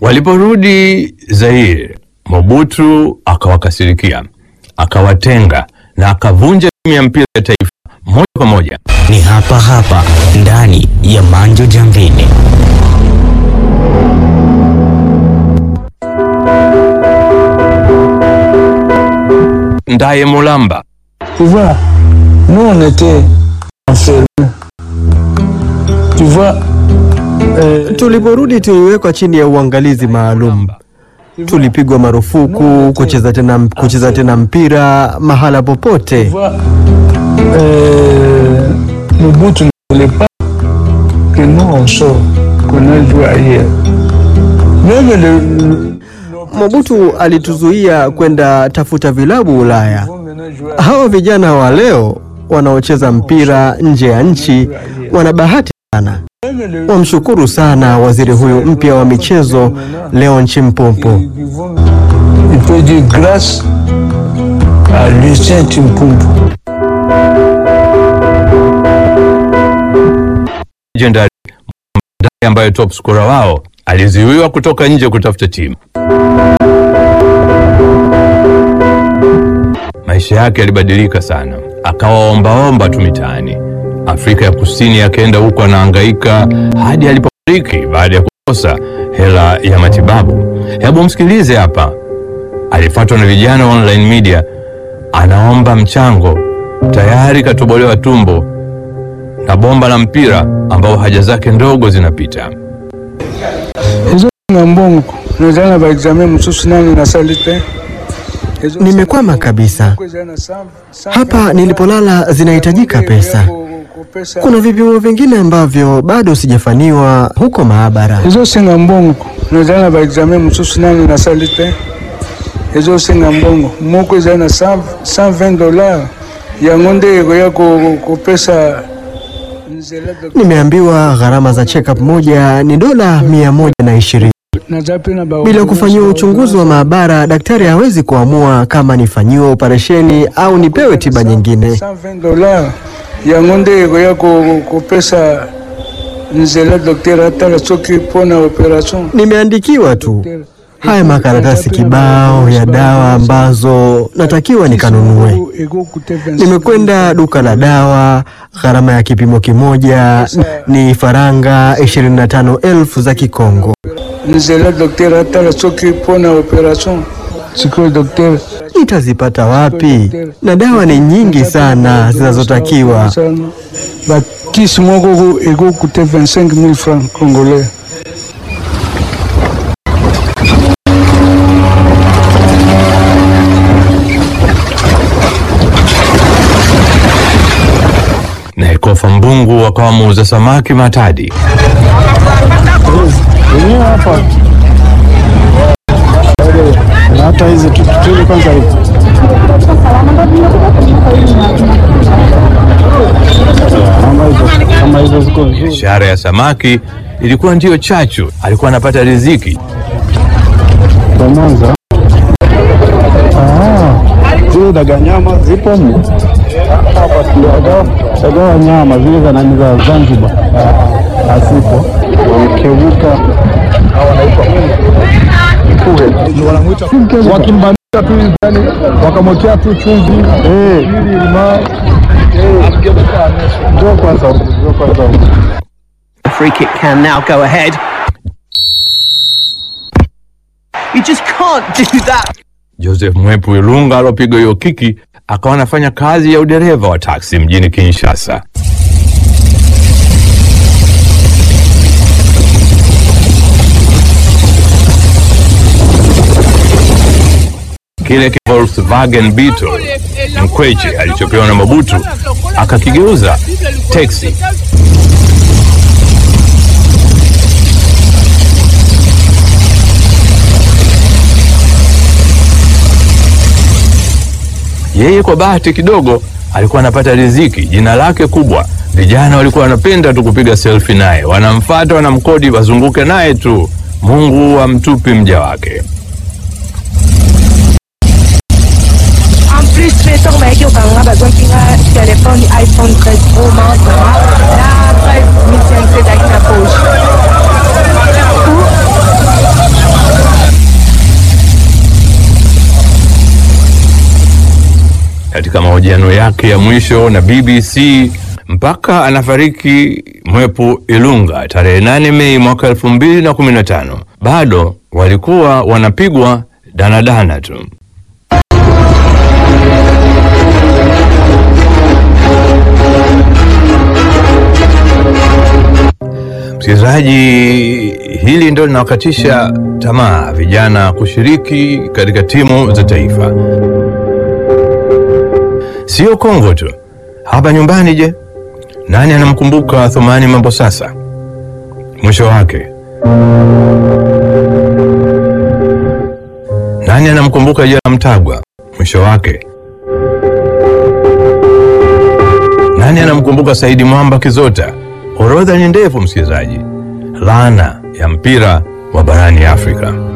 Waliporudi Zaire, Mobutu akawakasirikia, akawatenga na akavunja timu ya mpira ya taifa moja kwa moja. Ni hapa hapa ndani ya Manjo Jambini. Ndaye Mulamba Tu vois, nous on était enfermés. Tu vois, euh, Tuliporudi tuliwekwa chini ya uangalizi maalum. Tulipigwa marufuku kucheza tena, kucheza tena mpira mahala tu popote. vois, euh, Mobutu ne voulait pas que nous on sorte, qu'on aille jouer ailleurs. Même le, le- Mobutu alituzuia kwenda tafuta vilabu Ulaya. vont maintenant jouer Hawa vijana wa leo wanaocheza mpira nje ya nchi wana bahati sana. Même le- Wamshukuru sana waziri huyu mpya wa michezo Leon Chimpumpu. ils- ils vont- Il peut dire grâce à Lucien Timpumpu. legendary Ndaye ambaye top scorer wao alizuiwa kutoka nje kutafuta timu. Maisha yake yalibadilika sana, akawa ombaomba tu mitaani. Afrika ya Kusini akaenda huko anahangaika hadi alipofariki baada ya kukosa hela ya matibabu. Hebu msikilize hapa, alifuatwa na vijana wa online media, anaomba mchango, tayari katobolewa tumbo na bomba la mpira ambao haja zake ndogo zinapita. ezolinga mbongo naza na baexamen mosusu nani nasali te Ezo- Nimekwama kabisa. Eza na cent- cent Hapa vingt nilipolala zinahitajika dollars ya pesa. ku- kupesa. Kuna vipimo vingine ambavyo bado sijafanyiwa huko maabara. ezosenga mbongo naza na baexamen mosusu nani nasali te ezosenga mbongo moko eza na 100 120 dollars yango nde ekoya ko- kopesa nzela doc- Nimeambiwa gharama za check-up moja ni dola mia moja na ishirini. naza pe na ba- Bila kufanyiwa uchunguzi wa maabara, daktari hawezi kuamua kama nifanyiwe operesheni au nipewe tiba nyingine. 120 dollars yango nde ekoya ko- kopesa nzela dokter atala soki mpona operation Nimeandikiwa tu haya makaratasi kibao ya dawa ambazo natakiwa nikanunue. Nimekwenda duka la dawa, gharama ya kipimo kimoja ni faranga 25,000 za Kikongo. nzela dokter atala soki mpona operation sikoyo dokter Nitazipata wapi? Na dawa ni nyingi sana zinazotakiwa. bakisi moko ekokute 25 000 francs congolais Na Ekofa Mbungu akawa muuza samaki Matadi. wenyewe hapa na hata hizi tu- tuende kwanza hivi kama hizo kama hizo ziko nzuri Biashara ya samaki ilikuwa ndiyo chachu, alikuwa anapata riziki. kwa Mwanza. Ah, zile daga nyama zipo mle Daga- daga wa nyama zile za nani za Zanzibar Ah, hazipo, wamekeuka wakimbandika tu hivi, yani wakamwekea tu chumvi ili limao. Njoo kwanza huku, njoo kwanza huku. The free kick can now go ahead. You just can't do that. Joseph Mwepu Ilunga alopiga hiyo kiki akawa anafanya kazi ya udereva wa taksi mjini Kinshasa. Kile ki Volkswagen Beetle mkweche alichopewa na Mobutu akakigeuza teksi. Yeye kwa bahati kidogo alikuwa anapata riziki, jina lake kubwa. Vijana walikuwa wanapenda tu kupiga selfie naye, wanamfata, wanamkodi, wazunguke naye tu. Mungu amtupi mja wake. En plus, fais sur ma gueule, on va besoin d'un téléphone iPhone 13 Pro Max. Là, 13 mission c'est avec la poche. yake ya mwisho na BBC mpaka anafariki Mwepu Ilunga tarehe 8 Mei mwaka 2015, bado walikuwa wanapigwa danadana tu. Msikilizaji, hili ndio linawakatisha tamaa vijana kushiriki katika timu za taifa. Sio Kongo tu, hapa nyumbani. Je, nani anamkumbuka Thumani Mambo sasa? Mwisho wake nani anamkumbuka Jela Mtagwa? Mwisho wake nani anamkumbuka Saidi Mwamba Kizota? Orodha ni ndefu, msikilizaji. Laana ya mpira wa barani Afrika.